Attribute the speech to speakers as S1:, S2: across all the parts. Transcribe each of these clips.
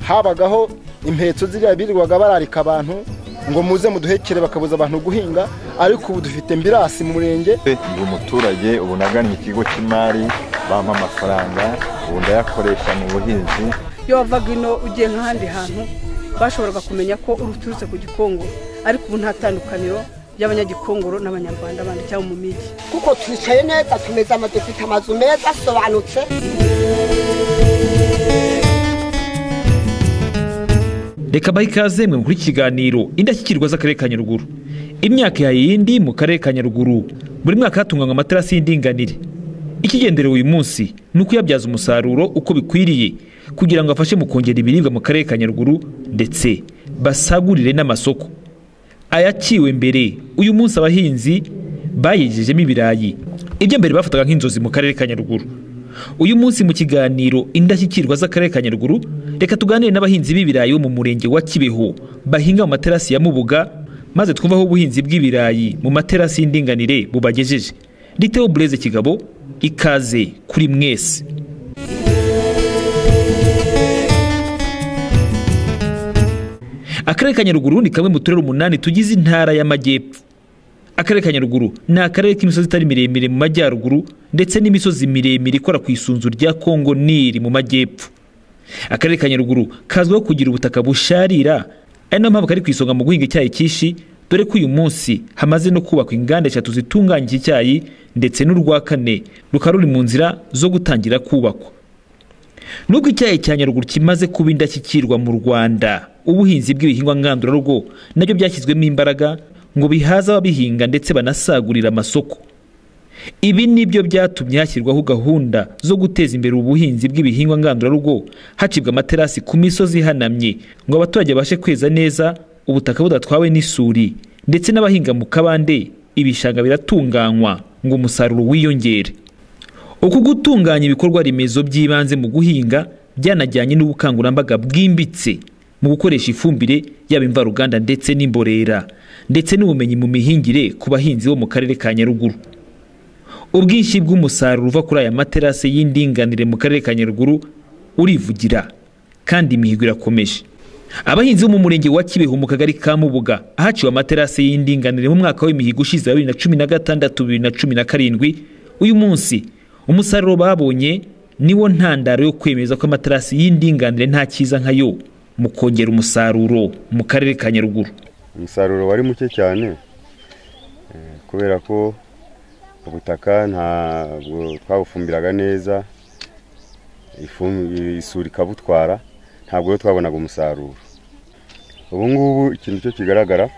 S1: habagaho impetso ziriya birirwaga bararika abantu ngo muze muduhekere bakabuza abantu guhinga ariko ubu dufite mbirasi mu murenge
S2: ndi umuturage ubu nagannye ikigo cy'imari bampa amafaranga ubu ndayakoresha mu buhinzi
S3: iyo wavaga ino ugiye nk'ahandi hantu bashoboraga kumenya ko uturutse ku gikongoro ariko ubu nta tandukaniro ry'abanyagikongoro n'abanyarwanda bandi cyangwa mu migi
S4: kuko twicaye neza tumeze ama dufite amazu meza asobanutse
S5: reka bahe ikaze mwe muri iki kiganiro indashyikirwa z'akarere ka nyaruguru imyaka ya yindi mu karere ka nyaruguru buri mwaka hatunganywa amaterasi y'indinganire ikigenderewe uyu munsi ni ukuyabyaza umusaruro uko bikwiriye kugira ngo afashe mu kongera ibiribwa mu karere ka nyaruguru ndetse basagurire n'amasoko ayaciwe mbere uyu munsi abahinzi bayigejejemo ibirayi ibyo mbere bafataga nk'inzozi mu karere ka nyaruguru uyu munsi mu kiganiro indashyikirwa z'akarere ka nyaruguru reka tuganire n'abahinzi b'ibirayi bo mu murenge wa kibeho bahinga mu materasi ya mubuga maze twumve aho ubuhinzi bw'ibirayi mu materasi y'indinganire bubagejeje riteho bureze kigabo ikaze kuri mwese akarere ka nyaruguru ni kamwe mu turere umunani tugize intara y'amajyepfo akarere ka nyaruguru ni akarere k'imisozi itari miremire mu majyaruguru ndetse n'imisozi miremire ikora ku isunzu rya kongo nili mu majyepfo akarere ka nyaruguru kazwiho kugira ubutaka busharira ari nayo mpamvu kari ku isonga mu guhinga icyayi cyinshi dore ko uyu munsi hamaze no kubakwa inganda eshatu zitunganya iki cyayi ndetse n'urwa kane rukaba ruri mu nzira zo gutangira kubakwa nubwo icyayi cya nyaruguru kimaze kuba indashyikirwa mu rwanda ubuhinzi bw'ibihingwa ngandurarugo nabyo byashyizwemo imbaraga ngo bihaze ababihinga ndetse banasagurira amasoko ibi ni byo byatumye hashyirwaho gahunda zo guteza imbere ubuhinzi bw'ibihingwa ngandurarugo hacibwa amaterasi ku misozi ihanamye ngo abaturage babashe kweza neza ubutaka budatwawe n'isuri ndetse n'abahinga mu kabande ibishanga biratunganywa ngo umusaruro wiyongere uku gutunganya ibikorwa remezo by'ibanze mu guhinga byanajyanye n'ubukangurambaga bwimbitse mu gukoresha ifumbire yaba imvaruganda ndetse n'imborera ndetse n'ubumenyi mu mihingire ku bahinzi bo mu karere ka nyaruguru ubwinshi bw'umusaruro uva kuri aya materasi y'indinganire mu karere ka nyaruguru urivugira kandi imihigo irakomeje abahinzi bo mu murenge wa kibeho mu kagari ka mubuga ahaciwe amaterasi y'indinganire mu mwaka w'imihigo ushize wa bibiri na cumi na gatandatu bibiri na cumi na karindwi uyu munsi umusaruro babonye niwo ntandaro yo kwemeza ko amaterasi y'indinganire nta cyiza nkayo mu kongera umusaruro mu karere ka nyaruguru
S6: umusaruro wari muke cyane kubera ko ubutaka ntabwo twabufumbiraga neza isuri ikabutwara ntabwo rero twabonaga umusaruro ubu ngubu ikintu cyo kigaragara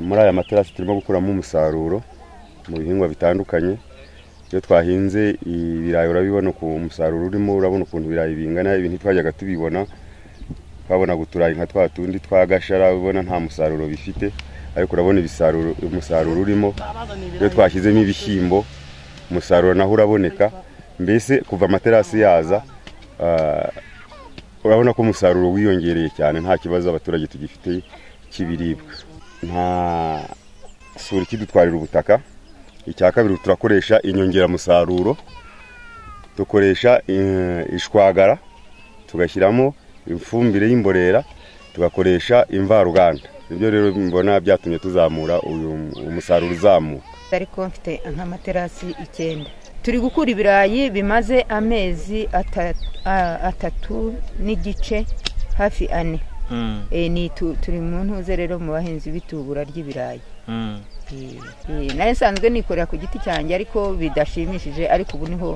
S6: muri aya materasi turimo gukuramo umusaruro mu bihingwa bitandukanye iyo twahinze ibirayi urabibona ku umusaruro urimo urabona ukuntu ibirayi bingana ibintu twajyaga tubibona twabonaga uturayi nka twa tundi twagashara ubona nta musaruro bifite ariko urabona umusaruro urimo iyo twashyizemo ibishyimbo umusaruro naho uraboneka mbese kuva amaterasi yaza urabona ko umusaruro wiyongereye cyane nta kibazo abaturage tugifite cy'ibiribwa nta sura ikidutwarira ubutaka icya kabiri turakoresha inyongeramusaruro dukoresha ishwagara tugashyiramo ifumbire y'imborera tugakoresha imvaruganda ibyo rero mbona byatumye tuzamura uyu umusaruro uzamuka
S7: ariko mfite nk'amaterasi icyenda turi gukura ibirayi bimaze amezi atatu n'igice hafi ane turi mu ntuze rero mu bahinzi b'itubura ry'ibirayi nayo nsanzwe nikorera ku giti cyanjye ariko bidashimishije ariko ubu niho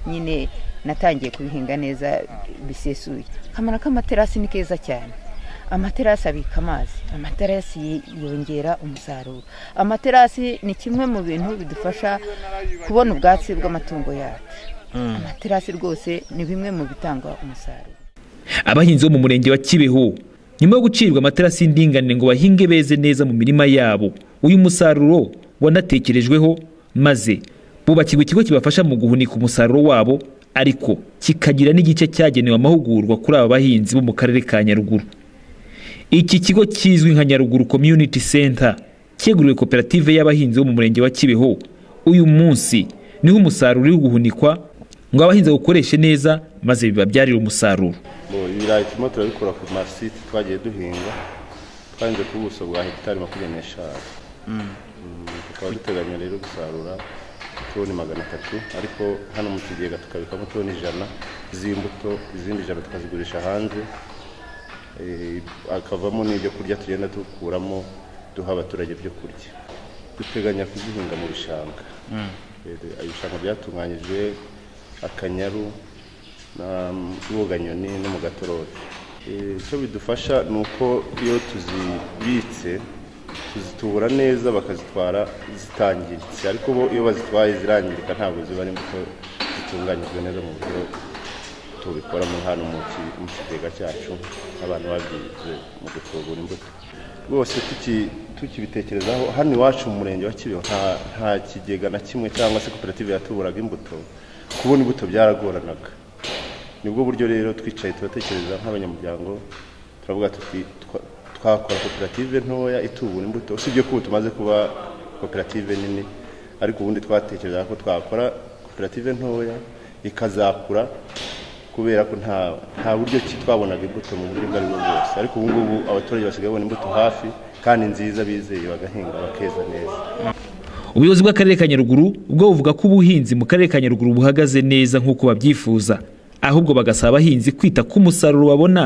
S7: nyine natangiye kubihinga neza bisesuye akamaro k'amaterasi ni keza cyane amaterasi abika amazi amaterasi yongera umusaruro amaterasi ni kimwe mu bintu bidufasha kubona ubwatsi bw'amatungo yacu amaterasi rwose ni bimwe mu bitanga umusaruro
S5: abahinzi bo mu murenge wa kibeho nyuma yo gucirwa amaterasi y'indinganire ngo bahinge beze neza mu mirima yabo uyu musaruro wanatekerejweho maze bubakirwa ikigo kibafasha mu guhunika umusaruro wabo ariko kikagira n'igice cyagenewe amahugurwa kuri aba bahinzi bo mu karere ka nyaruguru iki kigo kizwi nka nyaruguru community center cyeguriwe koperative y'abahinzi bo mu murenge wa kibeho uyu munsi niho umusaruro uri guhunikwa ngo abahinzi bawukoreshe neza maze bibabyarira umusaruro
S6: Bo, ibirayi turimo turabikura ku masite twagiye duhinga twahinze ku buso bwa hegitari makumyabiri n'eshanu Mm, tukaba duteganya rero gusarura toni magana atatu ariko hano mu kigega tukabikamo toni ijana z'imbuto izindi ijana tukazigurisha hanze Eh, hakavamo n'ibyo kurya tugenda dukuramo duha abaturage byo kurya duteganya kuzihinga mu bishanga Eh, ibishanga byatunganyijwe akanyaru na rwoganyoni no mu gatoroki Eh, icyo bidufasha ni uko iyo tuzibitse tuzitubura neza bakazitwara zitangiritse ariko bo iyo bazitwaye zirangirika ntabwo ziba ari imbuto zitunganyijwe neza mu buryo tubikora muri hano mu ki- mu kigega cyacu abantu babyize mu gutubura imbuto rwose tuki- tukibitekerezaho hano iwacu mu murenge wa kibeho nta- nta kigega na kimwe cyangwa se koperative yatuburaga imbuto kubona imbuto byaragoranaga nibwo buryo rero twicaye turatekereza nk'abanyamuryango turavuga tuti- twa- twakora koperative ntoya itubura imbuto usibye ko ubu tumaze kuba koperative nini ariko ubundi twatekerezaga ko twakora koperative ntoya ikazakura kubera ko nta nta buryo ki twabonaga imbuto mu buryo ubwo ari bwo bwose ariko ubu ngubu abaturage basigaye babona imbuto hafi kandi nziza bizeye bagahinga bakeza neza
S5: ubuyobozi bw'akarere ka nyaruguru bwo buvuga ko ubuhinzi mu karere ka nyaruguru buhagaze neza nk'uko babyifuza ahubwo bagasaba abahinzi kwita ku musaruro babona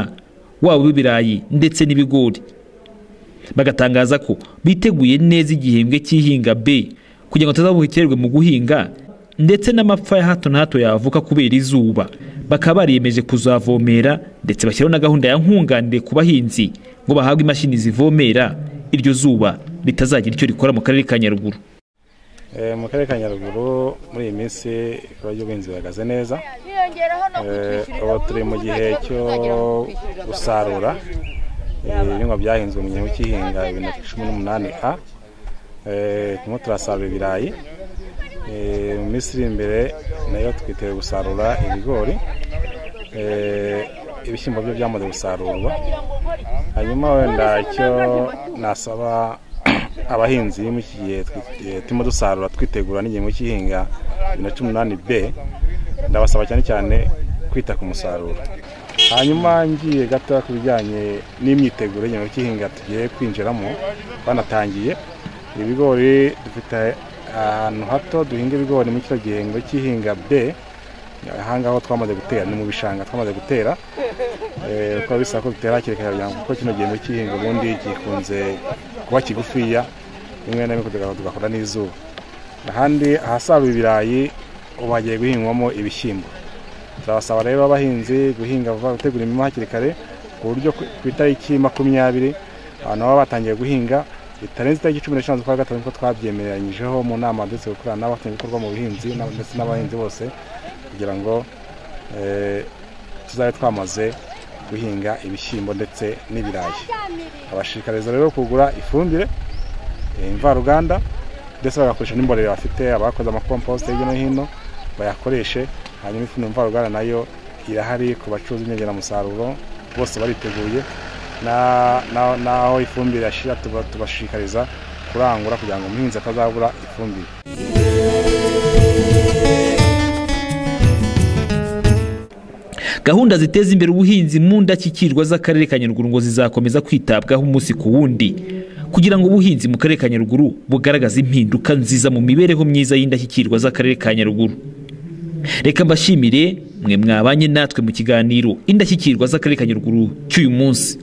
S5: waba uw'ibirayi ndetse n'ibigori bagatangaza ko biteguye neza igihembwe cy'ihinga B kugira ngo atazabukererwe mu guhinga ndetse n'amapfa ya hato na hato yavuka kubera izuba bakaba bariyemeje kuzavomera ndetse bashyiraho na gahunda ya nkunganire ku bahinzi ngo bahabwe imashini zivomera iryo zuba ritazagira icyo rikora mu karere ka nyaruguru
S8: Eh, mu karere ka nyaruguru muri iyi minsi ibikorwa by'ubuhinzi bihagaze neza Eh, ubu turi mu gihe cyo gusarura eh, ibihingwa byahinzwe mu gihe cy'ihinga bibiri na cumi n'umunani a Eh, turimo turasarura ibirayi Eh, mu minsi iri imbere nayo twiteguye gusarura ibigori Eh, ibishyimbo byo byamaze gusarurwa hanyuma wenda icyo nasaba abahinzi mu iki gihe twi- eh, turimo dusarura twitegura n'igihembwe cy'ihinga bibiri na cumi n'umunani b ndabasaba cyane cyane kwita ku musaruro hanyuma ngiye gato ku bijyanye n'imyiteguro y'igihembwe cy'ihinga tugiye kwinjiramo banatangiye ibigori dufite ahantu hato duhinga ibigori muri kino gihembwe cy'ihinga b aha ngaho twamaze gutera ni mu bishanga twamaze gutera Eh, uko bisaba ko bitera hakiri kare kugira ngo kuko kino gihembwe cy'ihinga ubundi gikunze kuba kigufiya rimwe na rimwe tugaho tugahura n'izuba ahandi ahasarura ibirayi ubu hagiye guhingwamo ibishyimbo turabasaba rero abahinzi guhinga vuba gutegura imirima hakiri kare ku buryo ku ku itariki makumyabiri abantu baba batangiye guhinga bitarenze itariki cumi n'eshanu z'ukwa gatanu kuko twabyemeranyijeho mu nama ndetse gukorana n'abafatanyabikorwa mu buhinzi n'ab- ndetse n'abahinzi bose kugira ngo eh, tuzabe twamaze guhinga ibishyimbo ndetse n'ibirayi abashishikariza rero kugura ifumbire eh, imvaruganda ndetse bagakoresha n'imborera bafite abakoze amakomposite hirya no hino bayakoreshe hanyuma ifumbire mvaruganda nayo irahari ku bacuruza inyongeramusaruro bose bariteguye Na- na- naho ifumbire yashira tuba- tubashishikariza kurangura kugira ngo umuhinzi atazabura ifumbire
S5: gahunda ziteza imbere ubuhinzi mu ndashyikirwa z'akarere ka nyaruguru ngo zizakomeza kwitabwaho umunsi ku wundi kugira ngo ubuhinzi mu karere ka nyaruguru bugaragaze impinduka nziza mu mibereho myiza y'indashyikirwa z'akarere ka nyaruguru reka mbashimire mwe mwabanye natwe mu kiganiro indashyikirwa z'akarere ka nyaruguru cy'uyu munsi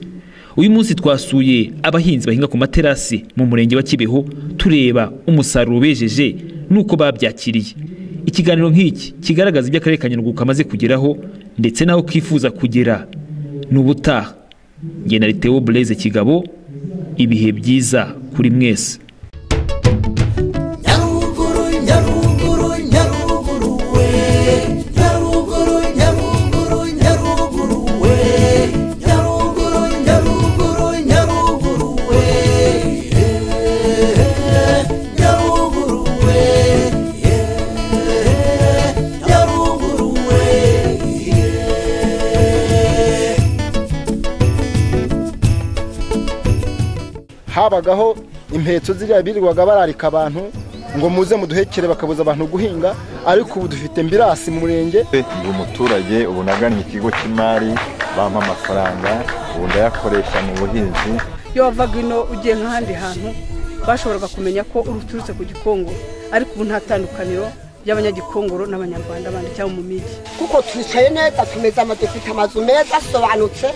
S5: uyu munsi twasuye abahinzi bahinga ku materasi mu murenge wa kibeho tureba umusaruro bejeje n'uko babyakiriye ikiganiro nk'iki kigaragaza ibyo akarere ka nyaruguru kamaze kugeraho ndetse n'aho kifuza kugera n'ubutaha njye na Liteo Blaise Kigabo ibihe byiza kuri mwese
S9: nyaruguru nyaruguru nyaruguru we nyaruguru nyaruguru nyaruguru we nyaruguru nyaruguru nyaruguru we Eh, nyaruguru we Eh, nyaruguru we
S1: habagaho impetso ziriya birirwaga bararika abantu ngo muze muduhekere bakabuza abantu guhinga ariko ubu dufite mbirasi mu murenge
S2: ndi umuturage ubu nagannye ikigo cy'imari bampa amafaranga ubu ndayakoresha mu buhinzi
S3: iyo wavaga ino ugiye nk'ahandi hantu bashoboraga kumenya ko uturutse ku gikongo ariko ubu nta tandukaniro ry'abanyagikongoro n'abanyarwanda bandi cyangwa mu migi
S4: kuko twicaye neza tumeze ama dufite amazu meza asobanutse